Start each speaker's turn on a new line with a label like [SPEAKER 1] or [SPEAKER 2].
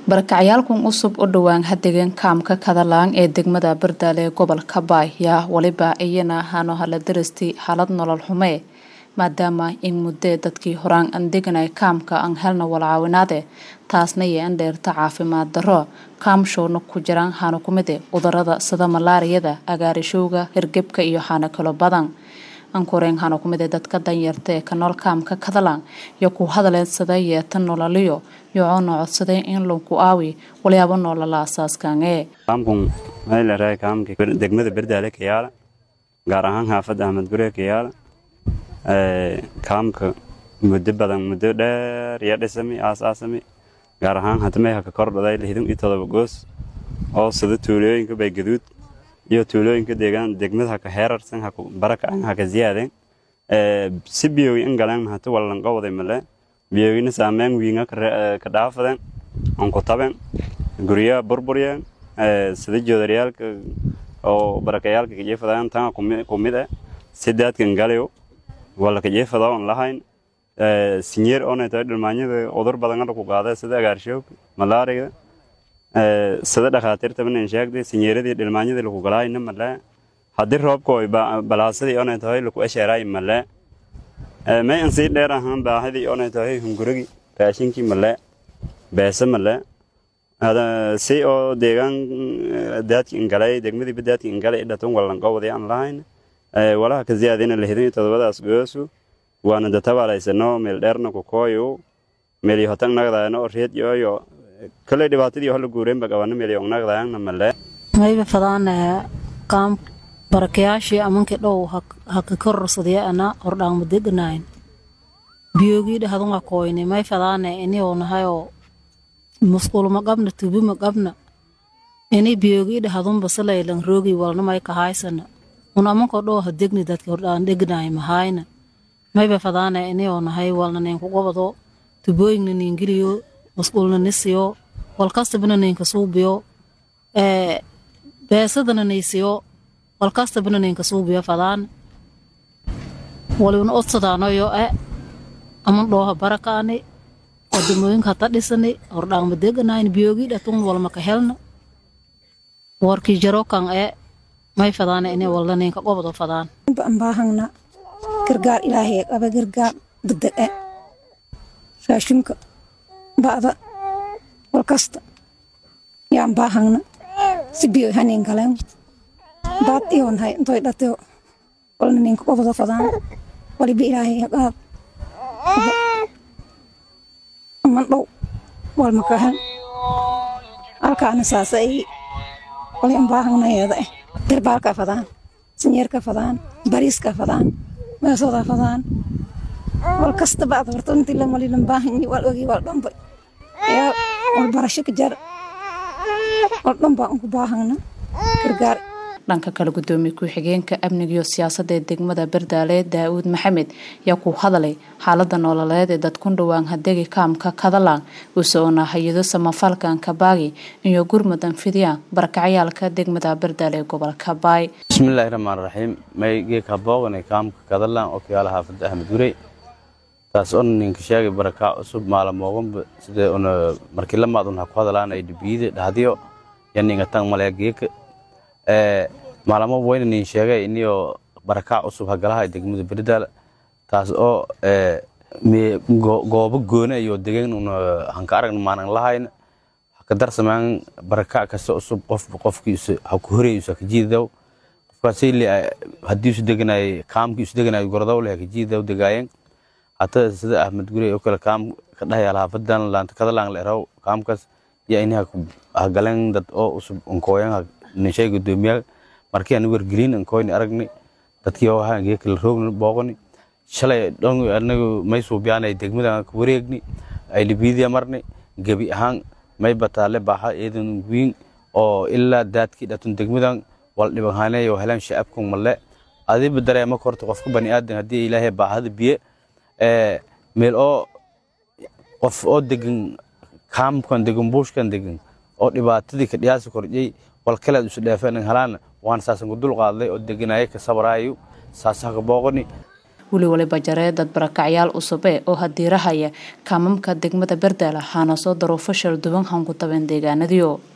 [SPEAKER 1] barakacayaalkan cusub u dhowaan hadegeen kaamka kadalaan ee degmada bardaale ee gobolka baay yaa weliba iyana hano hala darastay xaalad nolol xumee maadaama in muddee dadkii horaan aan deganay kaamka aan helna walcaawinaade taasna yee an dheerta caafimaad darro kaamshowna ku jiraan hano kumide cudurada sida malaariyada agaarishowga hirgebka iyo xaano kalo badan ankoreen hano kumide dadka danyarta ee ka nool kaamka kadalaan iyo ku hadaleen sida yeeta nololiyo yocoona codsaday in lagu aawi walyaabo noolala asaaskanee
[SPEAKER 2] kaamkun waxay leedahay kaamka degmada berdaale kayaala gaar ahaan xaafadda ahmed guree kayaala kaamka muddo badan muddo dheer iyo dhisami aasaasami gaar ahaan hadmay haka kordhaday lixdan iyo todoba goos oo sida tuulooyinka baygaduud iyo tuulooyinka deegaan degmada haka heerarsan haka baraka an haka ziyaadeen si biyowi in galeen hata wallanqowday male biyowina saameyn wiinga ka dhaafaden onku taben guryaha burburyeen sida joodaryaalka oo barakayaalka kajeefadayan tanga kumid eh sidaadkan galayo wala kajeefada on lahayn sinyeer oonay tahay dhilmaanyada udur badangana ku qaada sida agaarshoog malaariga sida dhakhaatiirta banan sheegday sinyeeradii dhilmaanyadii lagu galaayna male haddii roobka oy balaasadii oonay tahay laku esheeraay male may an sii dheer ahaan baahidii oonay tahay hungurigi raashinkii male beese male si oo deegaan daadki ingalay degmadiiba daadki ingalay idhatan wallanqowday aan lahayn walaha ka ziyaadina lixdan iyo todobadaas goosu waana databaalaysano meel dheerna ku kooyo meelyo hotan nagdaayano oo reed yoyo kale dhibaatadii hola guureenba qabana meelyo nagdaayana male
[SPEAKER 3] mayba fadaana qaam barakayaashii amankii dhow haka kororsadaya ana hordhaangma deganayn biyogii dhahadunga kooyne may fadaana iniyoo nahayoo musqulma qabna tubima qabna ini biyogii dhahadunba salaylan roogi walna may kahaysana un amanko dhow ha degni dadki hordhaan deganaay mahayna mayba fadaana iniyoo nahay walna ninku gobado tubooyingna niingiliyo musqulna nisiyo walkastabana ninka suubiyo beesadana naysiyo walkastabana ninka suubiyo fadaan waliuna odsadaanoyo e aman dhooha barakaani wadamooyinka hata dhisani hordhaangma deganayn biyogii dhatun walmaka helna warkii jarokan e may fadaana ini walna ninka gobado fadaan
[SPEAKER 4] baahangna gargaar ilaahay qaba gargaar degdeg e raashinka ba'da walkasta yaan baahangna si biyo hanin galeen baad iyon hay intoy dhateo walna ninka qobado fadaan waliba ilaahay qaad aman dhow walmakahan halkaana saasa ay wali an baahangnayeeda eh dirbaalka fadaan sinyeerka fadaan bariiska fadaan meesooda fadaan wal kasta ba'da horta intii lan wali lan baahanyi wal ogi wal dhanba yaa wal barasho ka jar wal dhanba unku baahangna gargaar
[SPEAKER 1] dhanka kale gudoomiye ku-xigeenka amniga iyo siyaasadda ee degmada bardaale daa-uud maxamed yaa ku hadalay xaalada nololeed ee dadkun dhowaan hadegi kaamka kadalaan usoona hay-ado samafalkan kabaagi iyo gurmudan fidiyaan barakacayaalka degmada bardaale ee gobolka baay
[SPEAKER 5] bismillaahi raxmaan raxiim may geeka booqanay kaamka kadalaan oo kayaala xaafadda ahmed gurey taas on ninka sheegay barakaa cusub maalamooganba sida una markii lamaad un ha ku hadalaan ay dhibiyida dhahdiyo yaninga tang malaya geeka maalamo weyna nin sheegay inio barakaa cusub hagalaha degmada berdaal taas oo goobo goone iyo degeen una hanka aragna maanan lahayn haka darsamaan barakaa kasta cusub qof qofkiisa ha ku horeysa haka jiidaw qofkaasayli haddii isu deganay kaamkii isu deganay gorodowle haka jiidaw degaayeen hata sida ahmed gurey oo kale kaam ka dhahayaal haafadan laanta kadalaan la eraw kaamkaas yaa ini hagaleen dad oo cusub unkooyan nishay gudoomiyaal markii aan wargelin ankoyni aragni dadkii oo ahaan geeka la roogni booqani shalay dhon anagu may suubiyaanay degmada ka wareegni ay libiidiya marni gebi ahaan may bataale baaxa eedan wiin oo ilaa daadkii dhatun degmadan wal dhibanhaanay oo helaan shacabkan malle adiba dareema korta qofka bani aadan haddii ilaahay baahada biye meel oo qof oo degan kaamkan degan buushkan degan oo dhibaatadii ka dhiyaasi kordhiyey walkaleed isu dheefeen halaan waan saasan ku dul qaadlay oo deganaaye ka sabraayo saasa ka booqani
[SPEAKER 1] weli waliba jaree dad barakacyaal cusub e oo hadiirahaya kaamamka degmada bardaale waxaana soo daruufo shal duwan hanku taben deegaanadiyo